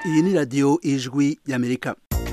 iyi ni radiyo ijwi y'amerika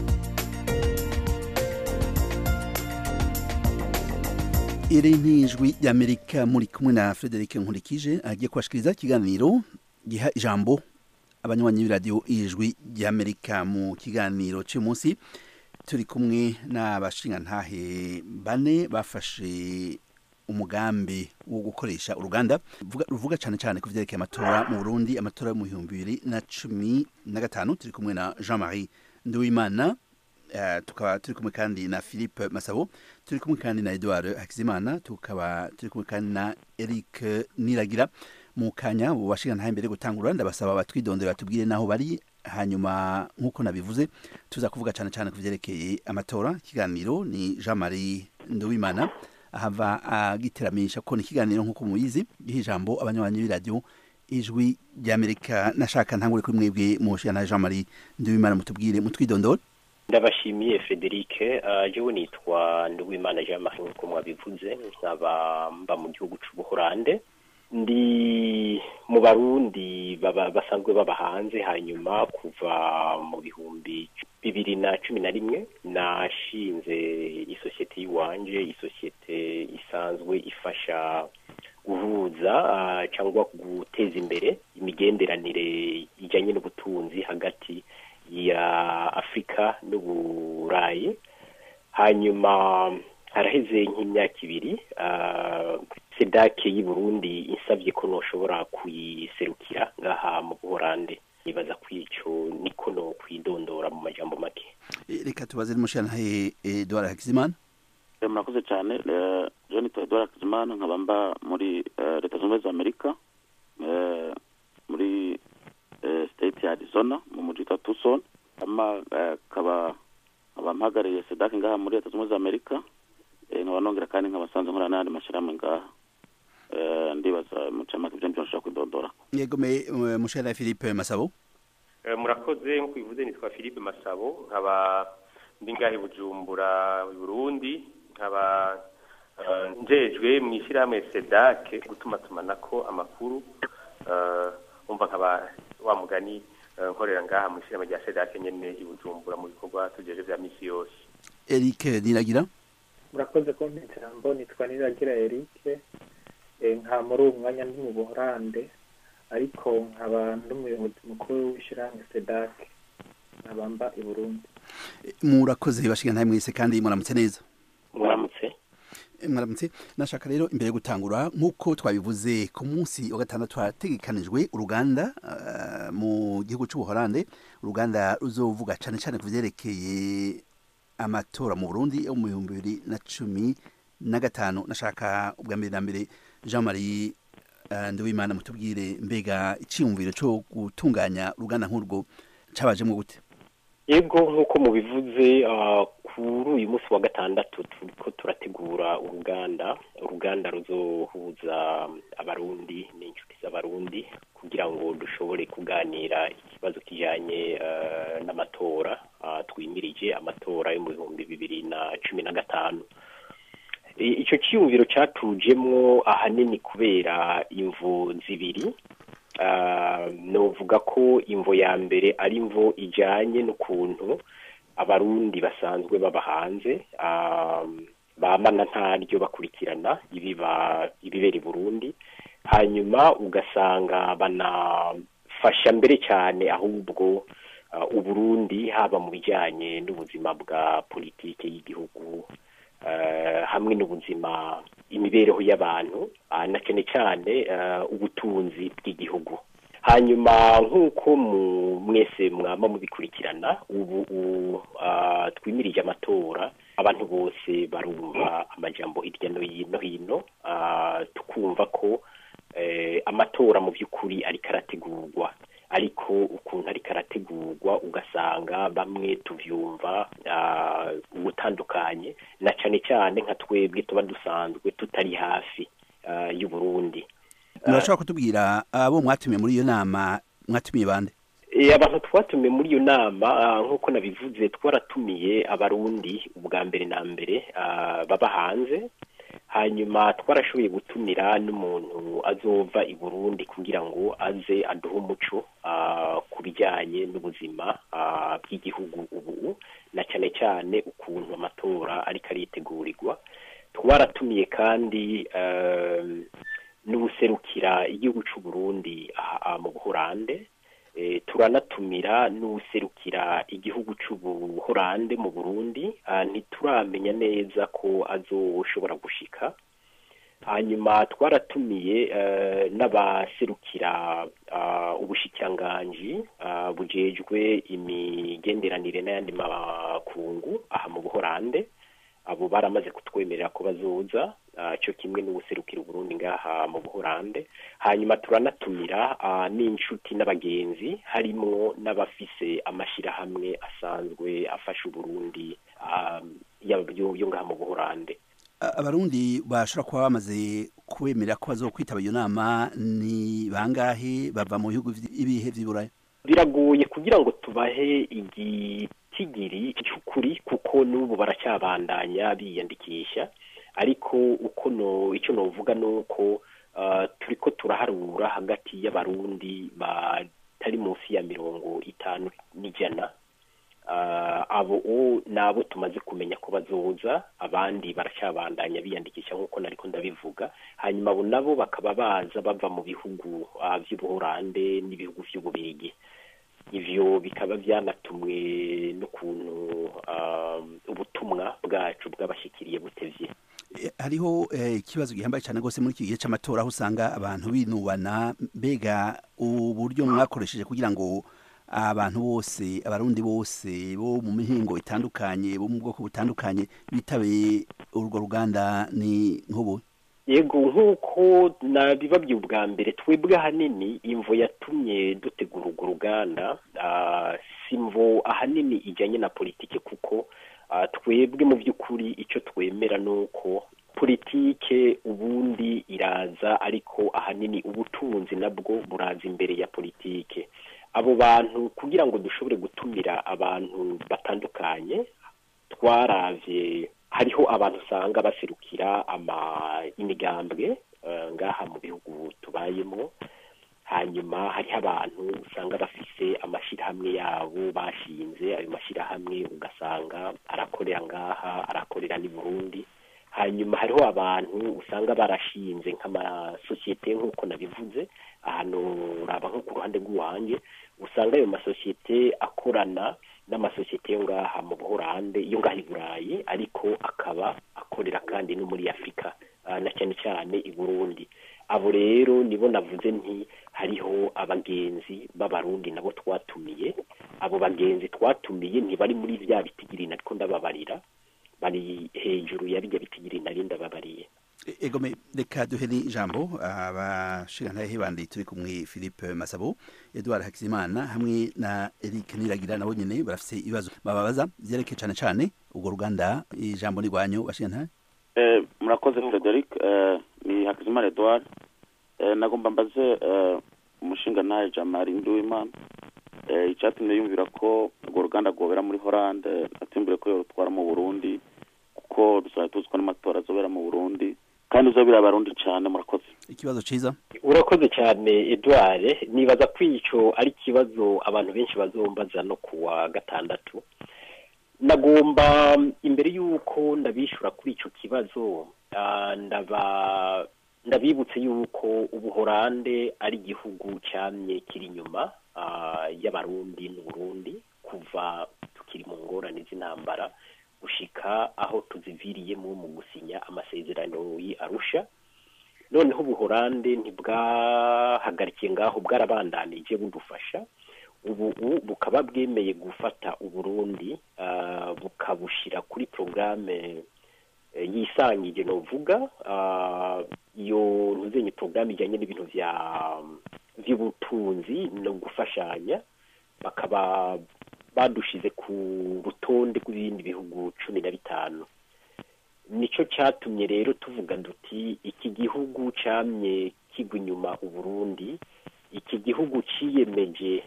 iri ni ijwi y'amerika muri kumwe na frederic nkurikije agiye kubashikiriza ikiganiro giha ijambo abanywanyi b'iradiyo ijwi y'amerika mu kiganiro cy'uyu munsi turi kumwe n'abashingantahe bane bafashe umugambi wo gukoresha uruganda ruvuga cyane cyane ku byerekeye amatora mu burundi amatora yo mu bihumbi bibiri na cumi na gatanu turi kumwe na jean marie nduwimana tukaba turi kumwe kandi na philippe masabo turi kumwe kandi na edouard hakizimana tukaba turi kumwe kandi na eric niragira mu kanya bashingantahe mbere gutangura ndabasaba batwidondere batubwire n'aho bari hanyuma nk'uko nabivuze tuza kuvuga cyane cyane ku byerekeye amatora ikiganiro ni jean marie nduwimana ahava agiteramisha ko ni ikiganiro nk'uko mubizi giha ijambo abanywanyi b'iradiyo ijwi ry'amerika nashaka ntangure kuri mwebwe mushana jean marie nduwimana mutubwire mutwidondore ndabashimiye frederic jewe nitwa nduwimana jean marie nk'uko mwabivuze nkaba mba mu gihugu c'ubuhorande ndi mu barundi basanzwe baba hanze hanyuma kuva mu bihumbi bibiri na cumi na rimwe nashinze isosiyete y'iwanje isosiyete isanzwe ifasha guhuza cyangwa guteza imbere imigenderanire ijyanye n'ubutunzi hagati ya afurika n'uburayi hanyuma haraheze nk'imyaka ibiri sedake y'i burundi insabye ko noshobora kuyiserukira ngaha mu buhorande nibaza kwico niko no kwidondora mu majambo make reka tubaze n'umushantahe edouard hakizimana murakoze cyane je nitwa edouard hakizimana nkaba mba muri leta zunze ubumwe za amerika muri state ya arizona mu muji witwa tucson ama kaba nkaba mpagariye sedake ngaha muri leta zunze ubumwe za amerika nkaba nongera kandi nkaba sanze nkora n'ayandi mashyirahamwe ngaha ndibaza mucamake ibyo nshobora kwidondora yego me mushera philippe masabo murakoze nk'uko bivuze nitwa philippe masabo nkaba ndi ngahe bujumbura burundi nkaba njejwe mu ishyirahamwe sedake gutuma tumanako amakuru umva nkaba wa mugani nkorera ngaha mu ishyirahamwe rya sedake nyene i bujumbura mu bikorwa tugeje vya misi yose eric niragira murakoze kumpa ijambo nitwa niragira eric nka muri uwo mwanya ndi mu buhorande ariko nkaba ndi umuyobozi mukuru w'ishyirahamwe sedake nkaba mba i burundi murakoze bashingantahe mwese kandi muramutse neza muramutse mwaramutse nashaka rero imbere yo gutangura nk'uko twabivuze ku munsi wa gatandatu hategekanijwe uruganda mu gihugu cy'ubuhorande uruganda ruzovuga cyane cyane ku byerekeye amatora mu burundi yo mu bihumbi bibiri na cumi na gatanu nashaka ubwa mbere na mbere jean marie nduwimana mutubwire mbega icyiyumviro cyo gutunganya uruganda nk'urwo cyabajemo gute yego nk'uko mubivuze kuri uyu munsi wa gatandatu turiko turategura uruganda uruganda ruzohuza abarundi n'inshuti z'abarundi kugira ngo dushobore kuganira ikibazo kijanye n'amatora twimirije amatora yo mu bihumbi bibiri na cumi na gatanu icyo cyiyumviro cyatujemwo ahanini kubera imvu zibiri novuga ko imvo ya mbere ari imvo ijyanye n'ukuntu abarundi basanzwe baba hanze bamana ntaryo bakurikirana ibibera i burundi hanyuma ugasanga banafasha mbere cyane ahubwo uburundi haba mu bijyanye n'ubuzima bwa politiki y'igihugu hamwe n'ubuzima imibereho y'abantu na cyane cyane ubutunzi bw'igihugu hanyuma nk'uko mwese mwaba mubikurikirana ubu twimirije amatora abantu bose barumva amajambo hirya no hino tukumva ko amatora mu by'ukuri ariko arategurwa ariko ukuntu ariko arategurwa ugasanga bamwe tubyumva ubutandukanye na cyane cyane nka twebwe tuba dusanzwe tutari hafi y'uburundi murashobora kutubwira abo mwatumiye muri iyo nama mwatumiye bande abantu twatumiye muri iyo nama nk'uko nabivuze twaratumiye abarundi ubwa mbere na mbere baba hanze hanyuma twarashoboye gutumira n'umuntu azova i burundi kugira ngo aze aduhe umuco ku bijyanye n'ubuzima bw'igihugu ubu na cyane cyane ukuntu amatora ariko aritegurirwa twaratumiye kandi n'ubuserukira igihugu cy'u Burundi mu buhorande turanatumira n'userukira igihugu cy'ubuhorande mu burundi ntituramenya neza ko azoshobora gushika hanyuma twaratumiye n'abaserukira ubushikiranganji bujejwe imigenderanire n'ayandi makungu aha mu buhorande abo baramaze kutwemerera ko bazoza cyo kimwe n'ubuserukira uburundi ngaha mu buhorande hanyuma turanatumira n'inshuti n'abagenzi harimo n'abafise amashyirahamwe asanzwe afasha uburundi yo ngaha mu buhorande abarundi bashobora kuba bamaze kwemerera ko bazokwitaba iyo nama ni bangahe bava mu bihugu ibihe vy'iburayi biragoye kugira ngo tubahe igitigiri cy'ukuri kuko n'ubu baracyabandanya biyandikisha ariko uko no icyo novuga ni uko turi ko turaharura hagati y'abarundi batari munsi ya mirongo itanu n'ijana abo nabo tumaze kumenya ko bazoza abandi baracyabandanya biyandikisha nk'uko nariko ndabivuga hanyuma abo nabo bakaba baza bava mu bihugu by'ubuhorande n'ibihugu by'ububirigi ivyo bikaba byanatumwe n'ukuntu ubutumwa bwacu bw'abashikiriye butevye hariho ikibazo gihambaye cyane rwose muri iki gihe cy'amatora aho usanga abantu binubana mbega uburyo mwakoresheje kugira ngo abantu bose abarundi bose bo mu mihingo itandukanye bo mu bwoko butandukanye bitabe urwo ruganda ni nk'ubu yego nk'uko nabibabwiye ubwa mbere twebwe ahanini imvo yatumye dutegura urwo ruganda si imvo ahanini ijyanye na politike kuko twebwe mu by'ukuri icyo twemera ni uko politike ubundi iraza ariko ahanini ubutunzi nabwo buraza imbere ya politike abo bantu kugira ngo dushobore gutumira abantu batandukanye twaravye hariho abantu usanga baserukira ama imigambwe ngaha mu bihugu tubayemo hanyuma hariho abantu usanga bafise amashyirahamwe yabo bashinze ayo mashyirahamwe ugasanga arakorera ngaha arakorera n'i burundi hanyuma hariho abantu usanga barashinze nk'amasosiyete nk'uko nabivuze ahantu uraba nko ku ruhande rw'iwanjye usanga ayo masosiyete akorana n'amasosiyete yo ngaha mu buhorande yo ngaha i burayi ariko akaba akorera kandi no muri afurika na cyane cyane i burundi abo rero nibo navuze nti hariho abagenzi b'abarundi nabo twatumiye abo bagenzi twatumiye ntibari muri bya bitigiri ariko ndababarira bari hejuru ya bijya bitigiri nari ndababariye egome reka duhe n'ijambo abashingantahe bandi turi kumwe philippe masabo edouard hakizimana hamwe na eric niragira nabo nyene barafise ibibazo bababaza vyerekeye cane cane urwo ruganda ijambo ni rwanyu bashingantahe murakoze frederic ni hakizimana edouard nagomba mbaze umushingantahe jamari nduwimana icyatumye yumvira ko urwo ruganda rwobera muri horande atimbure ko yorutwara mu burundi kuko dusanzwe tuzi ko n'amatora azobera mu burundi kandi uzobera abarundi cyane murakoze ikibazo ciza urakoze cyane edouard nibaza ko ico ari ikibazo abantu benshi bazombaza no kuwa gatandatu nagomba imbere y'uko ndabishura kuri ico kibazo ndaba ndabibutse yuko ubuhorande ari igihugu cyamye kiri inyuma y'abarundi n'uburundi kuva tukiri mu ngorane z'intambara gushika aho tuziviriyemo mu gusinya amasezerano arusha noneho ubuhorande ntibwahagarikiye ngaho bwarabandanije budufasha ubu bukaba bwemeye gufata uburundi bukabushyira kuri porogaramu yisangije novuga iyo ntuzenye porogaramu ijyanye n'ibintu by'ubutunzi no gufashanya bakaba badushize ku rutonde rw'ibindi bihugu cumi na bitanu nicyo cyatumye rero tuvuga duti iki gihugu cyamye kigwa inyuma uburundi iki gihugu cyiyemeje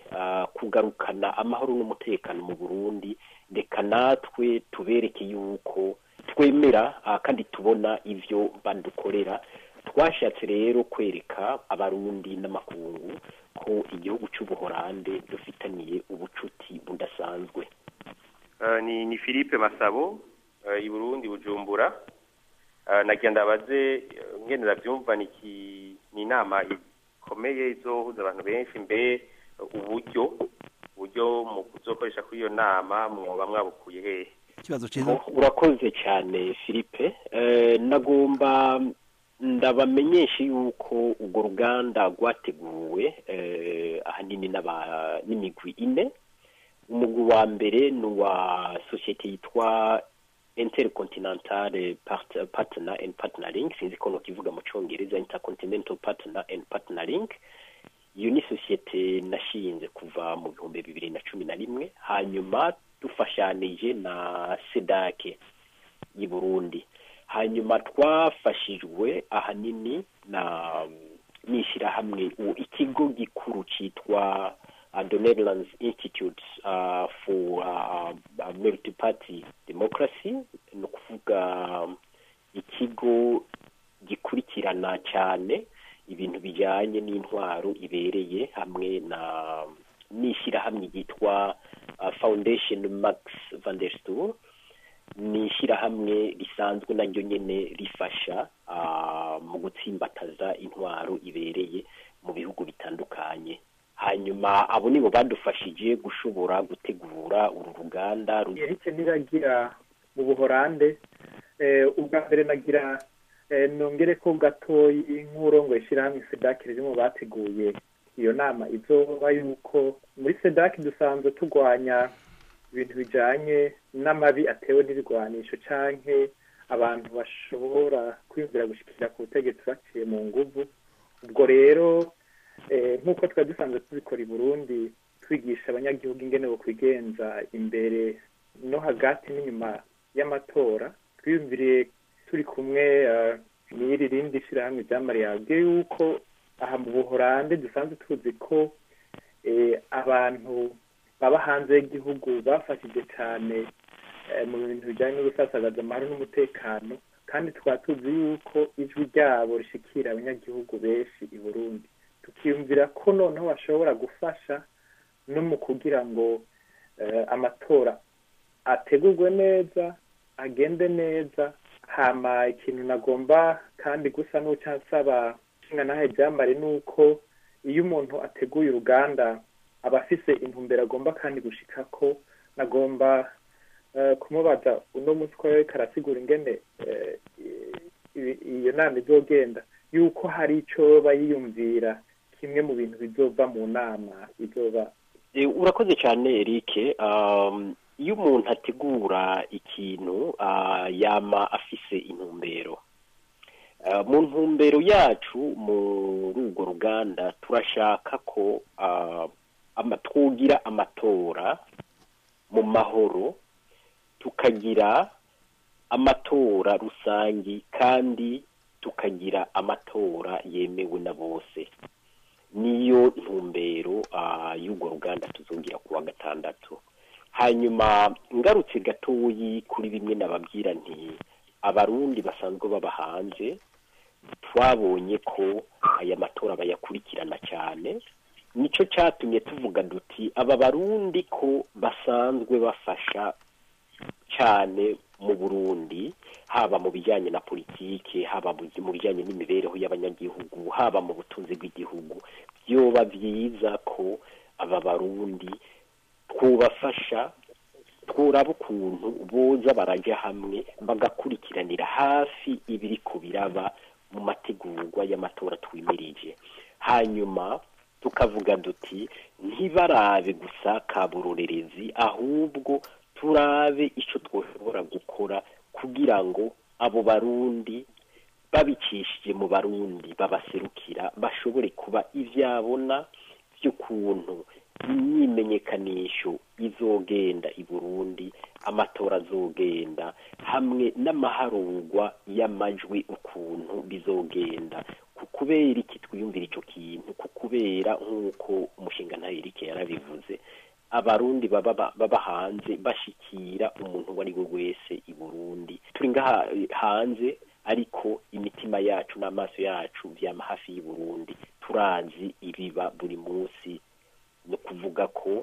kugarukana amahoro n'umutekano mu burundi reka natwe tubereke yuko twemera ah, kandi tubona ivyo badukorera twashatse rero kwereka abarundi n'amakungu ko igihugu c'ubuhorande dufitaniye ubucuti budasanzwe Eh, ni ni Philippe Masabo eh, i Burundi Bujumbura Eh, nagira ndabaze eh, ngene ndavyumva niki ni inama ikomeye izohuza abantu benshi mbe uburyo uburyo mu kuzokoresha kuri iyo nama mwoba mwabukuye hehe ikibazo cyiza Oh, urakoze cyane philippe Eh, nagomba ndabamenyesha yuko urwo ruganda rwateguwe eh, ahanini n'aba- n'imigwi ine umugwi wa mbere ni uwa sosiyete yitwa intercontinental Part- partner and partnering sinzi ko nokivuga mu congereza intercontinental partner and partnering iyo ni sosiyete nashinze kuva mu bihumbi bibiri na cumi na rimwe hanyuma dufashanije na sedake y'i burundi hanyuma twafashijwe ahanini na n'ishyirahamwe u- ikigo gikuru cyitwa uh, the Netherlands Institute uh, for uh, uh, Multi-Party Democracy ni ukuvuga um, ikigo gikurikirana cyane ibintu bijyanye n'intwaro ibereye hamwe na n'ishyirahamwe ryitwa uh, Foundation Max van der Stoel ni ishyirahamwe risanzwe naryo nyine rifasha ah, mu gutsimbataza intwaro ibereye mu bihugu bitandukanye hanyuma abo nibo badufashije gushobora gutegura uru ruganda ru- Eric niragira mu buhorande eh, ubwa mbere nagira eh, nongere ko gatoyi nk'urongo ishyirahamwe sedaki riri mu bateguye iyo nama izoba yuko muri sedaki dusanzwe turwanya ibintu bijanye n'amabi atewe n'ibigwanisho canke abantu bashobora kwiyumvira gushikira ku butegetsi baciye mu nguvu ubwo rero eh, nk'uko twari dusanzwe tubikora i burundi twigisha abanyagihugu ingene bo kwigenza imbere no hagati n'inyuma y'amatora twiyumviriye turi kumwe eh, n'iri rindi shyirahamwe ryamariye yabwiye yuko aha mu buhorande dusanzwe tuzi ko eh, abantu baba hanze y'igihugu bafashije cyane eh, mu bintu bijyanye n'ubusasagaza amahoro n'umutekano kandi tukaba tuzi yuko ijwi ryabo rishikira abanyagihugu benshi i burundi tukiyumvira ko noneho bashobora gufasha no mu kugira ngo eh, amatora ategurwe neza agende neza hama ikintu nagomba kandi gusa n'uca nsaba nshinga nahe byambare ni uko iyo umuntu ateguye uruganda aba afise intumbero agomba kandi gushika ko nagomba eh, kumubaza uno munsi ko yariko arasigura ingene eh, i- iyo nama izogenda yuko hari ico bayiyumvira kimwe mu bintu bizova mu nama izoba Eh, urakoze cyane Eric um, iyo umuntu ategura ikintu uh, yama afise intumbero uh, mu ntumbero yacu muri urwo ruganda turashaka ko uh, ama, twogira amatora mu mahoro tukagira amatora rusangi kandi tukagira amatora yemewe na bose niyo ntumbero ah, y'urwo ruganda tuzongera ku wa gatandatu hanyuma ngarutse gatoyi kuri bimwe nababwira nti abarundi basanzwe baba hanze twabonye ko aya matora bayakurikirana cyane nicyo cyatumye tuvuga duti aba barundi ko basanzwe bafasha cyane mu burundi haba mu bijyanye na politiki haba mu mu bijyanye n'imibereho y'abanyagihugu haba mu butunzi bw'igihugu byoba byiza ko aba barundi twubafasha twuraba ukuntu boza barajya hamwe bagakurikiranira hafi ibiri ku biraba mu mategurwa y'amatora twimirije hanyuma tukavuga duti ntibarabe gusa kaburorerezi ahubwo turabe icyo twashobora gukora kugira ngo abo barundi babicishije mu barundi babaserukira bashobore kuba ibyabona by'ukuntu imyimenyekanisho izogenda i burundi amatora azogenda hamwe n'amaharurwa y'amajwi ukuntu bizogenda ku kubera iki twiyumvira icyo kintu ku kubera nk'uko umushinga ntayirike yarabivuze abarundi baba ba- baba hanze bashikira umuntu uwo ari we wese i burundi turi ngaha eh, hanze ariko imitima yacu n'amaso yacu vyama hafi y'i burundi turazi ibiba buri munsi ni ukuvuga ko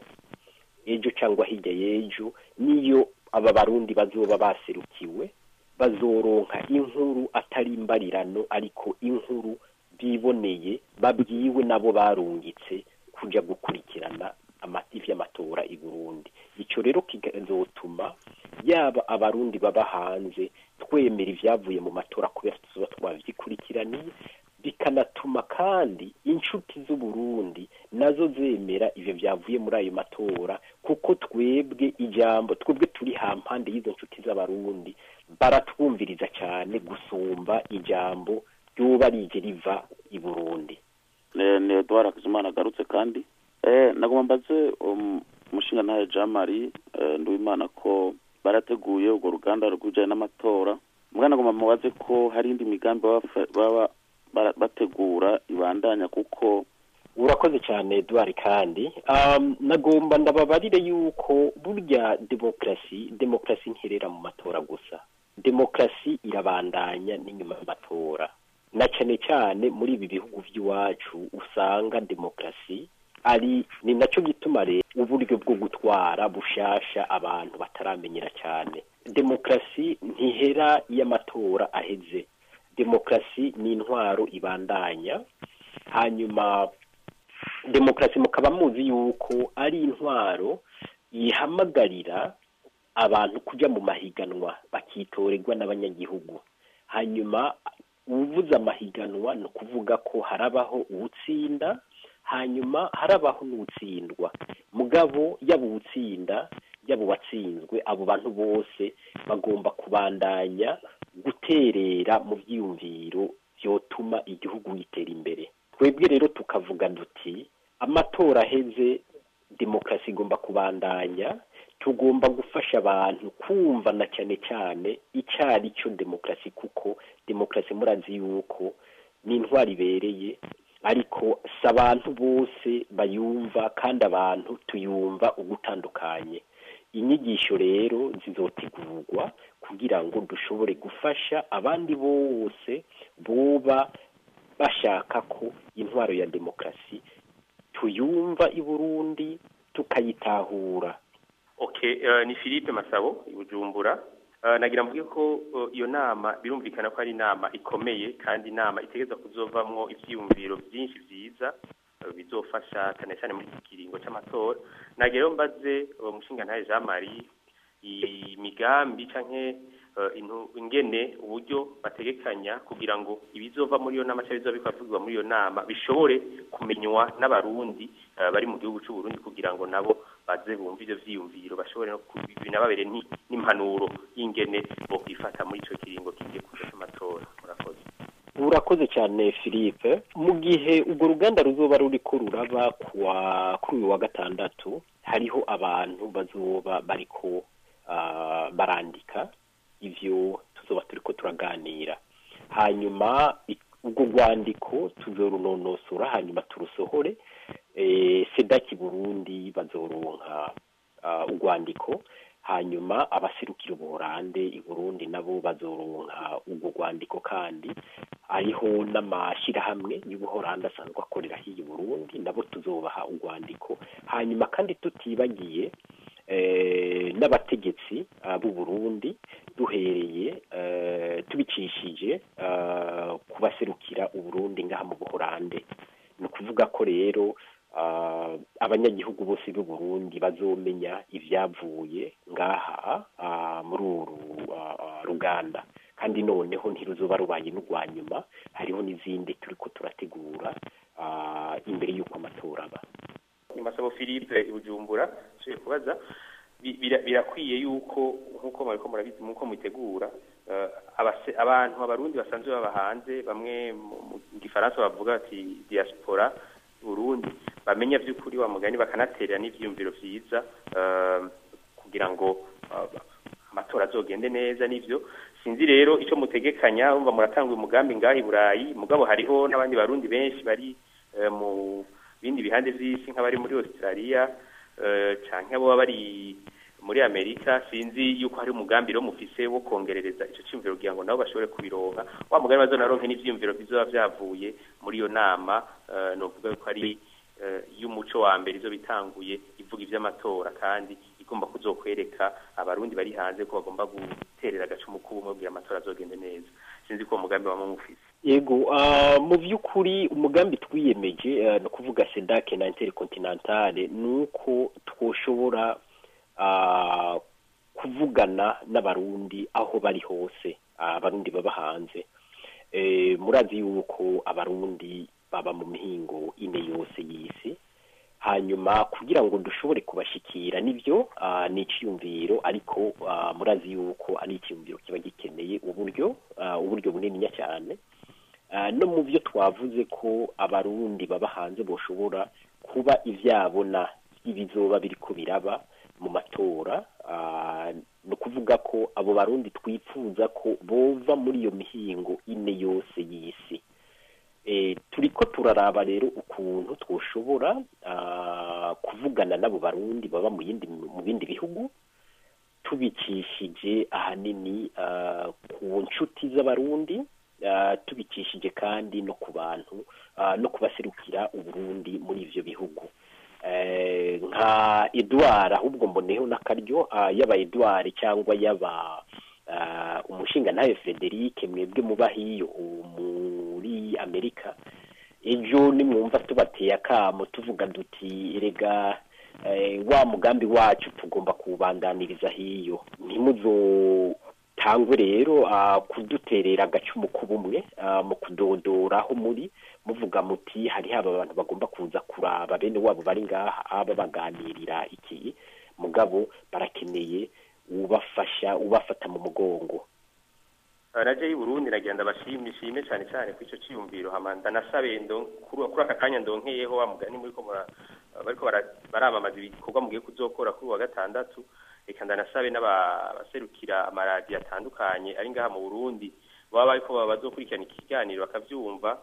ejo cyangwa hirya y'ejo niyo aba barundi bazoba baserukiwe bazoronka inkuru atari imbarirano ariko inkuru biboneye babwiwe nabo barungitse kuja gukurikirana amati vy'amatora i Burundi ico rero kizotuma yaba abarundi baba hanze twemera ivyavuye mu matora kubera tuzoba twavyikurikiraniye bikanatuma kandi inshuti z'uburundi nazo zemera ivyo vyavuye muri ayo matora kuko twebwe ijambo twebwe turi hampande y'izo nshuti z'abarundi baratwumviriza cyane gusumba ijambo ryoba rije riva i burundi ni ni eduard hakizimana agarutse kandi eh nagomba mbaze um, umushinga ntaye jean marie eh, nduwimana ko barateguye urwo ruganda rw'ibijyanye n'amatora mbwa nagomba mubaze ko hari indi migambi baba bafa- baba bara- bategura ibandanya kuko urakoze cyane Edouard kandi um, nagomba ndababarire yuko burya demokarasi demokarasi ntirera mu matora gusa demokarasi irabandanya n'inyuma y'amatora na cyane cyane muri ibi bihugu by'iwacu usanga demokarasi ari ni nacyo gituma rero uburyo bwo gutwara bushasha abantu bataramenyera cyane demokarasi ntihera iyo amatora aheze demokarasi ni intwaro ibandanya hanyuma demokarasi mukaba muzi yuko ari intwaro yihamagarira abantu kujya mu mahiganwa bakitorerwa n'abanyagihugu hanyuma uvuze amahiganwa ni ukuvuga ko harabaho uwutsinda hanyuma harabaho n'uwutsindwa mugabo yaba uwutsinda yaba uwatsinzwe abo bantu bose bagomba kubandanya guterera mu byiyumviro byotuma igihugu gitera imbere twebwe rero tukavuga duti amatora aheze demokarasi igomba kubandanya tugomba gufasha abantu kumva na cyane cyane icyo ari cyo demokarasi kuko demokarasi murazi yuko ni intwari ibereye ariko si abantu bose bayumva kandi abantu tuyumva ugutandukanye inyigisho rero zizotegurwa kugira ngo dushobore gufasha abandi bose boba bashaka ko intwaro ya demokarasi tuyumva i burundi tukayitahura okay uh, ni Philippe Masabo i Bujumbura uh, nagira mvuge ko uh, iyo nama birumvikana ko ari inama ikomeye kandi inama itegeza kuzovamwo ivyiyumviro byinshi vyiza uh, bizofasha cyane cyane muri iki kiringo c'amatora nagira rero mbaze uh, umushinga ntaye Jean Marie imigambi canke uh, intu ingene uburyo bategekanya kugira ngo ibizova muri iyo nama cyangwa bizoba bikavugwa muri iyo nama bishobore kumenywa n'abarundi uh, bari mu gihugu c'u Burundi kugira ngo nabo baze bumva ivyo vyiyumviro bashobore no binababere n'impanuro y'ingene bo kwifata muri ico kiringo kigiye kuja c'amatora murakoze urakoze cyane philippe mu gihe urwo ruganda ruzoba ruriko ruraba kuwa kuri uyu wa gatandatu hariho abantu bazoba bariko uh, barandika ivyo tuzoba turiko turaganira hanyuma urwo rwandiko tuzorunonosora hanyuma turusohore eh, sedaki burundi bazoronka uh, urwandiko hanyuma abaserukira ubuhorande i burundi nabo bazoronka urwo rwandiko kandi hariho n'amashyirahamwe y'ubuhorande asanzwe akorera hiyi burundi nabo tuzobaha urwandiko hanyuma kandi tutibagiye n'abategetsi b'u Burundi duhereye tubicishije ku baserukira uburundi ngaha mu buhorande ni ukuvuga ko rero abanyagihugu bose b'u Burundi bazomenya ibyavuye ngaha muri uru ruganda kandi noneho ntiruzuba rubaye n'urwa nyuma hariho n'izindi turi ko turategura imbere y'uko amatora aba Masabo Philippe Ibujumbura nsuye kubaza birakwiye yuko nk'uko mwariko murabizi nk'uko mutegura abantu abarundi basanzwe baba hanze bamwe mu gifaransa bavuga ati diaspora Burundi bamenya by'ukuri wa mugani bakanaterera n'ivyiyumviro vyiza kugira ngo amatora azogende neza nivyo sinzi rero ico mutegekanya umva muratanga umugambi ngahi burayi mugabo hariho n'abandi barundi benshi bari mu bindi bihande vy'isi nk'abari muri Australia eh, canke abo baba bari muri amerika sinzi yuko hari umugambi rero mufise wo kongerereza ico ciyumviro kugira ngo nabo bashobore kubironka wa mugani bazonaronke n'ivyiyumviro bizoba vyavuye muri iyo nama eh, novuga yuko ari eh, y'umuco wa mbere izo bitanguye ivuga ivy'amatora kandi igomba kuzokwereka abarundi bari hanze ko bagomba guterera agacumu k'ubumwe kugira amatora azogende neza sinzi ko uwo mugambi wama mufise yego ah, mu by'ukuri umugambi twiyemeje eh, ni ukuvuga sedake na intercontinentale ni uko twoshobora ah, kuvugana n'abarundi aho bari hose ah, abarundi baba hanze Eh, murazi yuko abarundi baba mu mihingo ine yose y'isi hanyuma kugira ngo dushobore kubashikira nibyo ah, ni icyiyumviro ariko ah, murazi yuko ari icyiyumviro kiba gikeneye uburyo ah, uburyo bunininya cyane Ah, no mu byo twavuze ko abarundi baba hanze boshobora kuba ivyabona ibizoba biriko biraba mu matora ah, ni ukuvuga ko abo barundi twifuza ko bova muri iyo mihingo ine yose y'isi e, turiko turaraba rero ukuntu twoshobora ah, kuvugana n'abo barundi baba mu yindi mu bindi bihugu tubikishije ahanini ah, ku nshuti z'abarundi ah, tubikishije kandi no ku bantu ah, no kubaserukira uburundi muri ivyo bihugu Eh, nka edouard ahubwo mboneho n'akaryo ah, yaba edouard cyangwa yaba ah, umushinga nawe frederic mwebwe muba hiyo muri amerika ejo nimwumva tubateye akamo tuvuga duti erega eh, wa mugambi wacu tugomba kuwubandaniriza hiyo ntimuzotangwe rero ah, kuduterera agacumu k'ubumwe ah, mu kudodora aho muri muvuga muti hari haba abantu bagomba kuza kuraba bene wabo bari ngaha aba baganirira iki mugabo barakeneye ubafasha ubafata mu mugongo raje y'uburundi nagenda bashimye shime cyane cyane ku ico ciyumviro hama ndanasabe ndo kuri kuri aka kanya ndonkeyeho wa mugani muri ko mura- bariko bara- baramamaza ibikorwa mugiye kuzokora kuri wa gatandatu reka ndanasabe n'abaserukira amaradiyo atandukanye ari ngaha mu burundi baba bariko bazokurikirana iki kiganiro bakavyumva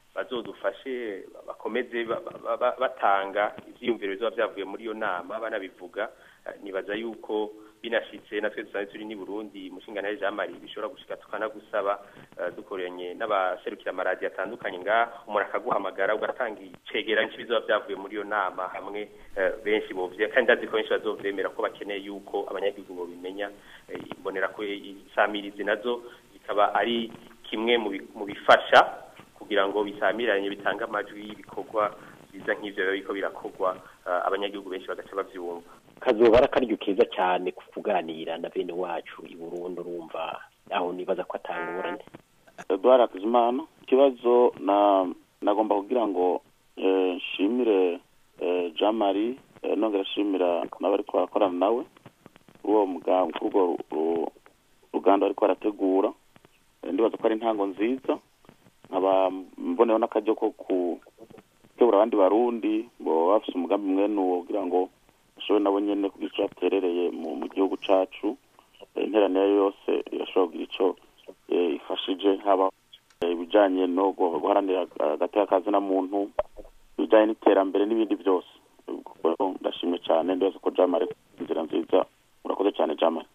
bazodufashe bakomeze ba- ba- ba- batanga ivyiyumviro bizoba vyavuye muri iyo nama banabivuga Eh, nibaza yuko binashitse natwe dusanzwe turi ni Burundi mushinga nawe Jean Marie bishobora gushika tukanagusaba eh, dukoranye n'abaserukira amaradiyo atandukanye nga umuntu akaguhamagara ugatanga icegeranyo cy'ibizoba vyavuye muri iyo nama hamwe eh, benshi bovye kandi ndazi ko benshi bazovyemera ko bakeneye yuko abanyagihugu bobimenya eh, imbonera ko isamirizi nazo zikaba ari kimwe mu bi- mu bifasha kugira ngo bisamiranye bitange amajwi y'ibikorwa biza nk'ivyo biba biriko birakorwa eh, abanyagihugu benshi bagaca bavyumva kazoba ari akaryo keza cyane ku kuganira na bene wacu i burundi urumva aho nibaza ko atangorane Edouard Hakizimana ikibazo na nagomba kugira ngo eh, nshimire eh, Jean Marie eh, nongera nshimira n'abariko barakorana nawe uwo mugambi kurwo ru- ruganda bariko barategura Eh, ndibaza ko ari intango nziza nkaba mboneyeho n'akaryo ko gutegura abandi barundi bo bafise umugambi mwene uwo kugira ngo bashobore nabo nyene kugira ico baterereye mu mu gihugu cacu Eh, interaniro yose irashobora kugira ico eh, ifashije haba eh, ibijanye no gu- guharanira agateka kazina muntu ibijanye n'iterambere n'ibindi byose Ubwo ndashimye cyane ndibaza ko jamare inzira nziza murakoze cyane jamare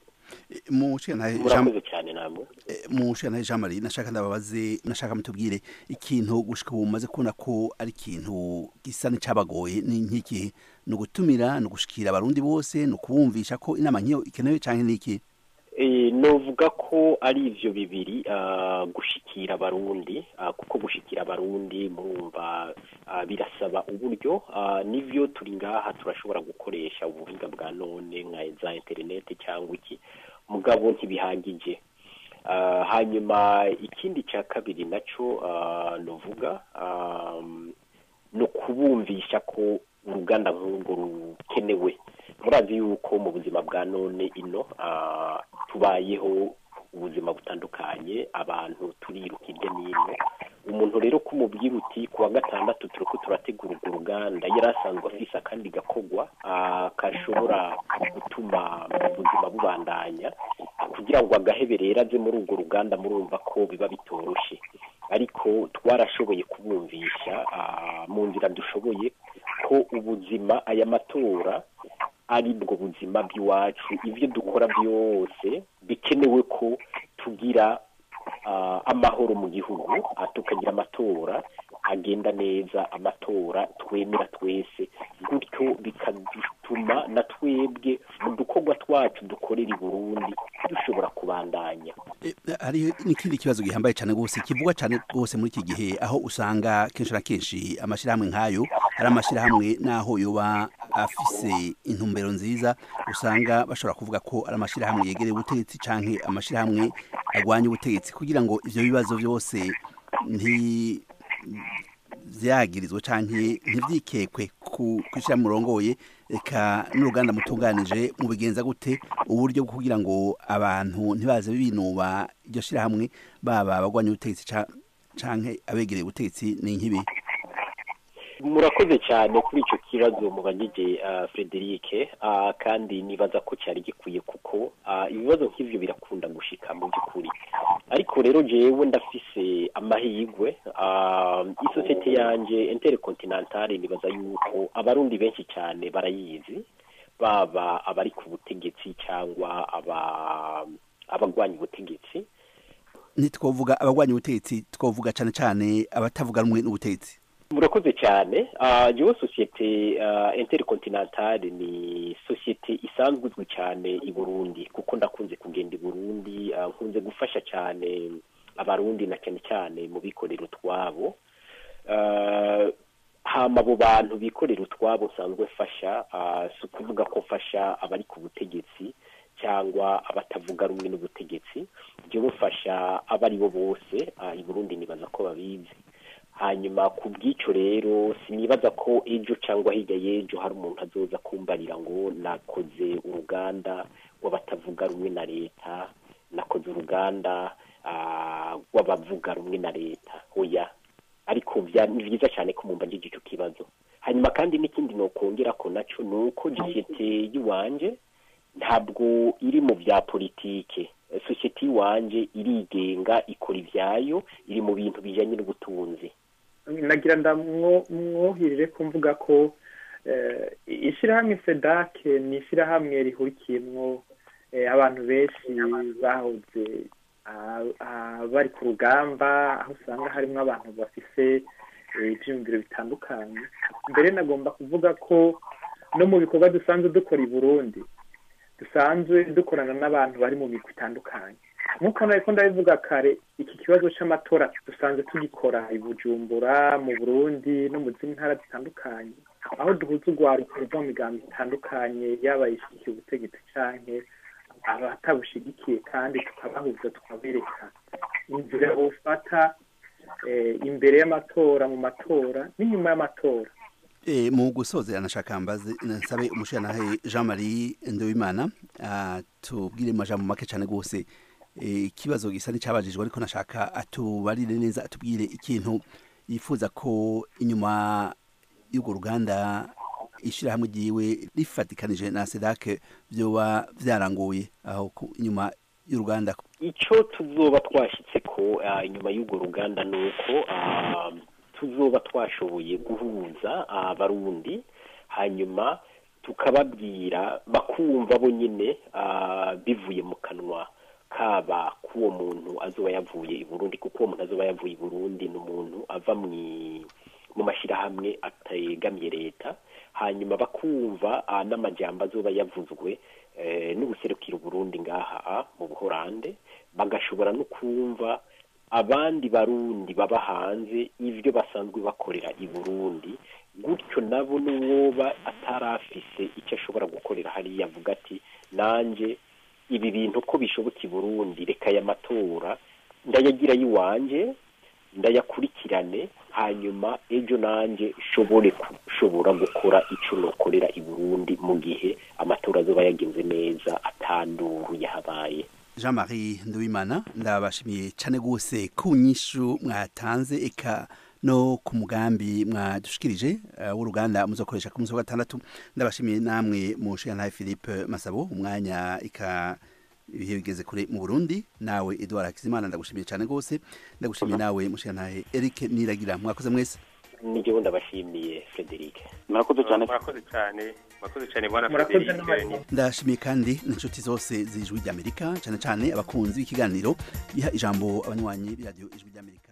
mu nshingantahe Jean- murakoze cyane namwe eh, mu nshingantahe Jean Marie nashaka ndababaze nashaka mutubwire ikintu gushika ubu mumaze kubona ko ari ikintu gisa n'icabagoye ni nk'iki ni ugutumira ni ugushikira abarundi bose ni ukubumvisha ko inama nk'iyo ikenewe canke n'iki Eh, novuga ko ari ivyo bibiri ah, gushikira abarundi ah, kuko gushikira abarundi murumva ah, birasaba uburyo ah, nivyo turi ngaha turashobora gukoresha ubuhinga bwa none nka za internet cyangwa iki mugabo ntibihagije Ah, hanyuma ikindi cya kabiri naco ah, novuga ah, no kubumvisha ko uruganda nk'urwo rukenewe murazi yuko mu buzima bwa none ino ah, tubayeho ubuzima butandukanye abantu turiruka hirya n'ino umuntu rero kumubwira uti ku wa gatandatu turiko turategura urwo ruganda yari asanzwe afise akandi gakogwa ah, kashobora gutuma ubuzima bubandanya kugira ngo agahebe rero aze muri urwo ruganda murumva ko biba bitoroshe ariko twarashoboye kubumvisha ah, mu nzira dushoboye ko ubuzima aya matora ari bwo buzima bw'iwacu ibyo dukora byose bikenewe ko tugira ah, amahoro mu gihugu ah, tukagira amatora agenda neza amatora twemera twese gutyo bikadutuma na twebwe mu dukorwa twacu dukorera i burundi dushobora kubandanya Eh, hari n'ikindi kibazo gihambaye cyane rwose kivugwa cyane rwose muri iki gihe aho usanga kenshi na kenshi amashyirahamwe nk'ayo hari amashyirahamwe n'aho yoba afise intumbero nziza usanga bashobora kuvuga ko ari amashyirahamwe yegereye ubutegetsi canke amashyirahamwe agwanya ubutegetsi kugira ngo ivyo bibazo byose nti vyagirizwe canke ntivyikekwe ku kwishira murongoye eka n'uruganda mutunganije mu bigenza gute uburyo bwo kugira ngo abantu ntibaze binuba iryo shirahamwe baba abagwanya ubutegetsi ca- canke abegereye ubutegetsi ni nk'ibi murakoze cyane kuri icyo kibazo mubajije uh, Frederic uh, kandi nibaza ko cyari gikwiye kuko uh, ibibazo nk'ivyo birakunda gushika mu by'ukuri ariko rero jewe ndafise amahirwe uh, isosiyete yanje intercontinentale nibaza yuko abarundi benshi cyane barayizi baba abari ku butegetsi cyangwa aba abagwanya ubutegetsi ntitwovuga abagwanya ubutegetsi twovuga cane cane abatavuga rumwe n'ubutegetsi murakoze cyane uh, jewe sosiyete uh, intercontinentale ni sosiyete isanzwe izwi cyane i burundi kuko ndakunze kugenda i burundi uh, nkunze gufasha cyane abarundi na cyane cyane mu bikorera utwabo uh, hama abo bantu bikorera utwabo nsanzwe mfasha uh, si ukuvuga ko mfasha abari ku butegetsi cyangwa abatavuga rumwe n'ubutegetsi jewe mfasha abo ari bo bose uh, i burundi nibaza ko babizi hanyuma ku bw'icyo rero sinibaza ko ejo cyangwa hirya y'ejo hari umuntu azoza kumbarira ngo nakoze uruganda rw'abatavuga rumwe na leta nakoze uruganda ah, rw'abavuga rumwe na leta oya ariko bya- ni byiza cyane ko mumba icyo kibazo hanyuma kandi n'ikindi nokongera ko nacyo ni uko sosiyete y'iwanje ntabwo iri mu bya politike sosiyete y'iwanje irigenga ikora ibyayo iri mu bintu bijyanye n'ubutunzi nagira ndamwohirire kumvuga ko eh, ishyirahamwe sedake ni ishyirahamwe rihurikiyemwo eh, abantu benshi bahoze ah, ah, bari ku rugamba aho usanga harimo abantu bafise eh, ivyiyumviro bitandukanye mbere nagomba kuvuga ko no mu bikorwa dusanzwe dukora i burundi dusanzwe dukorana n'abantu bari mu migwi itandukanye nk'uko nariko ndabivuga kare iki kibazo c'amatora dusanzwe tugikora i bujumbura mu burundi no mu zindi ntara zitandukanye aho duhuza urwaruko ruva mu migambo itandukanye yaba ishigikiye ubutegetsi canke abatabushigikiye kandi tukabahuza tukabereka inzira bofata eh, imbere y'amatora mu matora n'inyuma y'amatora E, mu gusoza nashaka mbaze nsabe umushyiranahe Jean Marie Ndewimana atubwire amajambo make cyane rwose e, ikibazo gisa n'icyabajijwe ariko nashaka atubarire neza atubwire ikintu yifuza ko inyuma y'urwo ruganda ishyirahamwe ryiwe rifatikanije na sedake byoba byaranguye aho ku- inyuma y'uruganda icyo tuzoba twashyitse ko ah, inyuma y'urwo ruganda ni uko ah, tuzoba twashoboye guhuza abarundi hanyuma tukababwira bakumva bo nyine ah, bivuye mu kanwa kaba k'uwo muntu azoba yavuye i burundi kuko uwo muntu azoba yavuye i burundi ni umuntu ava mu mu mashyirahamwe ategamiye leta hanyuma bakumva ah, n'amajyamba azoba yavuzwe eh, n'ubuserukiro Burundi ngaha ah, mu buhorande bagashobora no kumva abandi barundi baba hanze ibyo basanzwe bakorera i burundi gutyo nabo n'uwoba atarafise icyo ashobora gukorera hariya avuga ati nanjye ibi bintu ko bishoboka i burundi reka aya matora ndayagira iwanjye ndayakurikirane hanyuma ejo nanjye nshobore gushobora gukora icyo nokorera i burundi mu gihe amatora azoba yagenze neza atanduru yahabaye Jean Marie Ndewimana ndabashimiye cyane rwose ku nyishu mwatanze eka no ku mugambi mwadushikirije uh, w'uruganda muzokoresha ku munsi wa gatandatu ndabashimiye namwe mu nshinga Philippe Masabo umwanya ika ibihe bigeze kure mu Burundi nawe Edouard Hakizimana ndagushimiye cyane rwose ndagushimiye nawe mushinga Eric Niragira mwakoze mwese n'igihugu ndabashimiye Frederic murakoze cyane murakoze cyane murakoze cyane bwana murakoze Frederic n'abantu ndashimiye kandi n'inshuti zose z'ijwi ry'amerika cyane cyane abakunzi b'ikiganiro giha ijambo abanywanyi b'iradiyo ijwi ry'amerika